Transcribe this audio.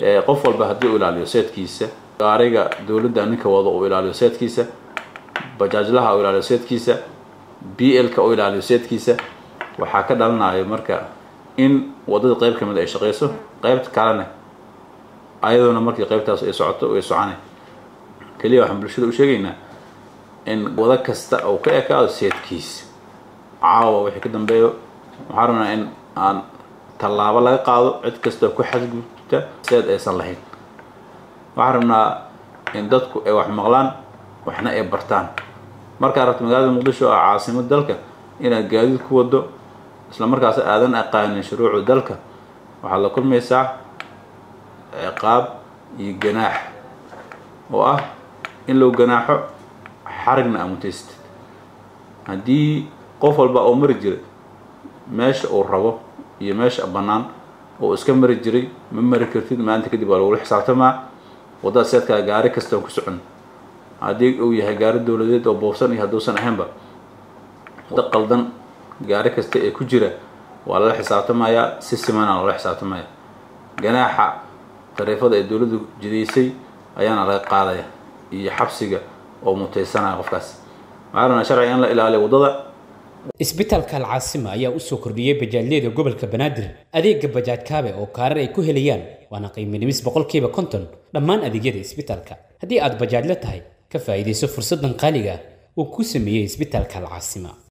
qof walba haddii uu ilaaliyo seedkiisa gaariga dowladda ninka wado uu ilaaliyo seedkiisa bajaajlaha uu ilaaliyo seedkiisa b l-ka uu ilaaliyo seedkiisa waxaa ka dhalanayo marka in waddada qayb ka mid ay shaqayso qaybta kalena ayadoona markii qaybtaas ay socoto ay soconay keliya waxaan bulshada u sheegaynaa in wado kasta uu ka ekaado seedkiisa caawa wixii ka dambeeyo waxaan rabnaa in aan tallaabo laga qaado cid kastoo ku xadgudubta seed aysan lahayn waxaan rabnaa in dadku ay wax maqlaan waxna ay bartaan markaa rabta magaalada muqdisho oo caasimad dalka inaad gaadiid ku wado isla markaas aadan aqaanin shuruucu dalka waxaad la kulmaysaa ciqaab iyo ganaax oo ah in lou ganaaxo xarigna amutaystid haddii qof walba oo mari jiray meesha uu rabo iyo meesha bannaan oo iska mari jiray ma mari kartid maalinta kadib waa lagula xisaabtamaa waddada seedkaa gaari kasta ku socon haddii uu yahay gaari dowladeed oo boobsan iyo hadduusan ahaynba waddo qaldan gaari kasta ee ku jira waa lala xisaabtamayaa si simana loola xisaabtamaya ganaaxa tariifada ee dowladdu jidaysay ayaana laga qaadaya iyo xabsiga oo mutaysanaya qofkaas waxaa rabnaa sharciga in la ilaaliyo waddada isbitaalka alcaasima ayaa u soo kordhiyey bajaajyada gobolka banaadir adeega bajaaj kaabe oo kaarar ay ku helayaan waana qiimo dhimis boqolkiiba konton dhammaan adeegyada isbitaalka haddii aad bajaajla tahay ka faa'iidayso fursaddan qaaliga ah uu ku sameeyey isbitaalka alcaasima